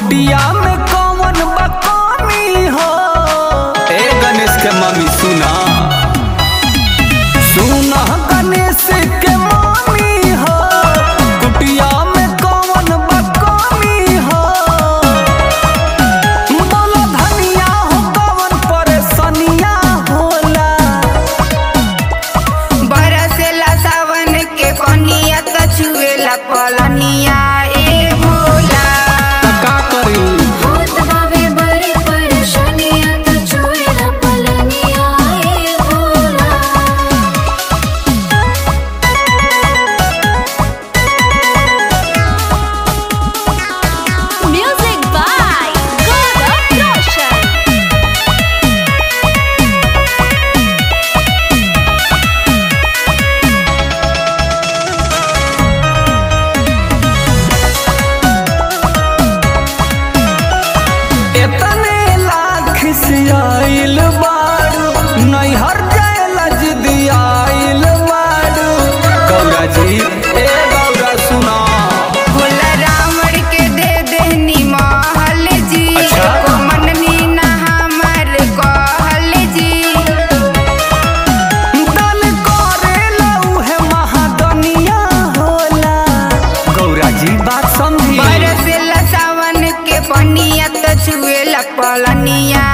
कुटिया में कौन बकामी हो ए गणेश के मम्मी सुना सुना गणेश के मम्मी हो कुटिया में कौन बकामी हो बोलो धनिया हो कौन परेशानिया होला बरसेला सावन के कनिया त छुएला पलनिया ए भोला का करी होत बावे बड़ी परेशानिया तो छुएला पलनिया ए भोला म्यूजिक बाय गौरव रोशन एतने लाख से आइल बारू नैहर जायला जिदी आइल बारू गौरा जी ए गौरा सुना भोला रावण के दे देहनी महल जी अच्छा। को मननी ना हमर कहल जी दल करेला उहे महादनिया होला गौरा जी बात समझी बरसेला सावन के पनिया त छुएला पलनिया